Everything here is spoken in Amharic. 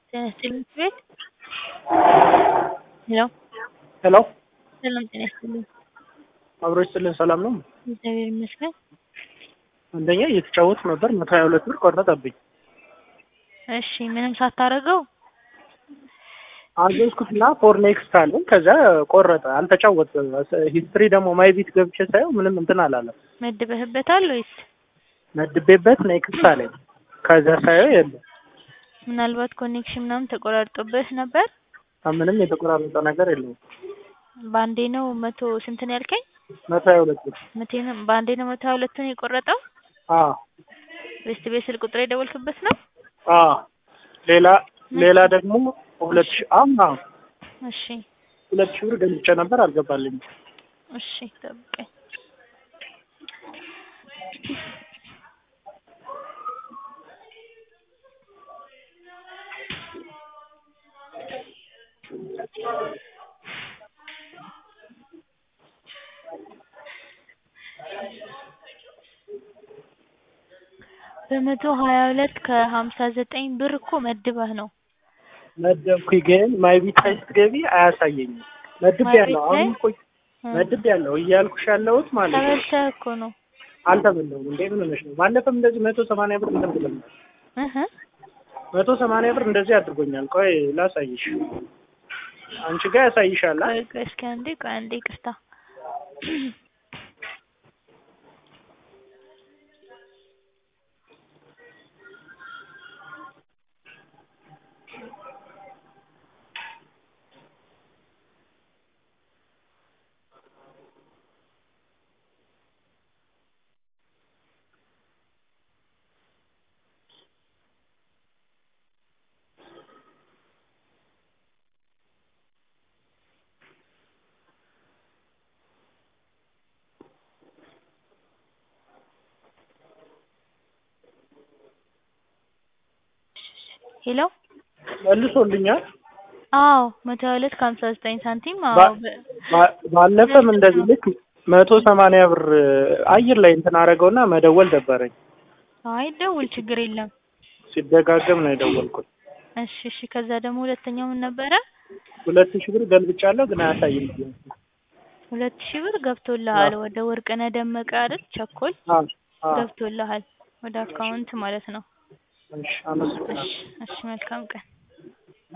ጤና ይስጥልኝ ቤት ሄሎ ሄሎ ሰላም ጤና ይስጥልኝ። አብሮ ይስጥልን ሰላም ነው። እግዚአብሔር ይመስገን። አንደኛ እየተጫወቱ ነበር መቶ ሀያ ሁለት ብር ቆረጠብኝ። እሺ ምንም ሳታረገው አዘዝኩትና ፎር ኔክስት አለኝ ከዛ ቆረጠ አልተጫወትም። ሂስትሪ ደግሞ ማይ ቢት ገብቼ ሳየው ምንም እንትን አላለም። መድበህበታል ወይስ መድቤበት ኔክስት አለኝ ከዛ ሳየው የለም። ምናልባት ኮኔክሽን ምናምን ተቆራርጦብህ ነበር? ምንም የተቆራረጠ ነገር የለውም። በአንዴ ነው መቶ ስንት ነው ያልከኝ? መቶ ሀያ ሁለት ብር መቴ ነው በአንዴ ነው መቶ ሀያ ሁለቱን የቆረጠው? አዎ ቤስት ቤት ስልክ ቁጥር የደወልክበት ነው? አዎ ሌላ ሌላ ደግሞ ሁለት ሺህ አምና እሺ ሁለት ሺህ ብር ገልጬ ነበር አልገባልኝም። እሺ ጠብቀኝ። በመቶ ሀያ ሁለት ከሀምሳ ዘጠኝ ብር እኮ መድበህ ነው። መደብኩኝ ግን ማይ ቢት ላይ ስትገቢ አያሳየኝም። መድብ ማይ ያለው ቤት ላይ? አሁን እኮ መድብ ያለው እያልኩሽ ያለሁት ማለት ነው። ተበልተህ እኮ ነው። አልተበላሁም እንዴ ምን ሆነሽ ነው? ባለፈም እንደዚህ መቶ ሰማንያ ብር እንትን ብለናል። እህ መቶ ሰማንያ ብር እንደዚህ አድርጎኛል። ቆይ ላሳይሽ። አንቺ ጋር ያሳይሻል። አ? ቆይ ቆይ እስኪ አንዴ ቆይ አንዴ ይቅርታ። ሄሎ መልሶልኛል። አዎ መቶ ሀያ ሁለት ከሀምሳ ዘጠኝ ሳንቲም አዎ ባ- በ- ባ- ባለፈም እንደዚህ ልክ መቶ ሰማንያ ብር አየር ላይ እንትን አደረገውና መደወል ደበረኝ። አይ ደውል ችግር የለም። ሲደጋገም ነው የደወልኩት። እሺ እሺ ከዛ ደግሞ ሁለተኛው ምን ነበረ? ሁለት ሺህ ብር ገልብጫለሁ ግን አያሳይም። ሁለት ሺህ ብር ገብቶልሃል ወደ ወርቅነህ ደመቀ አይደል? ቸኮል አዎ አዎ። ገብቶልሃል ወደ አካውንት ማለት ነው። እሺ አመሰግናለሁ። እሺ እሺ መልካም ቀን።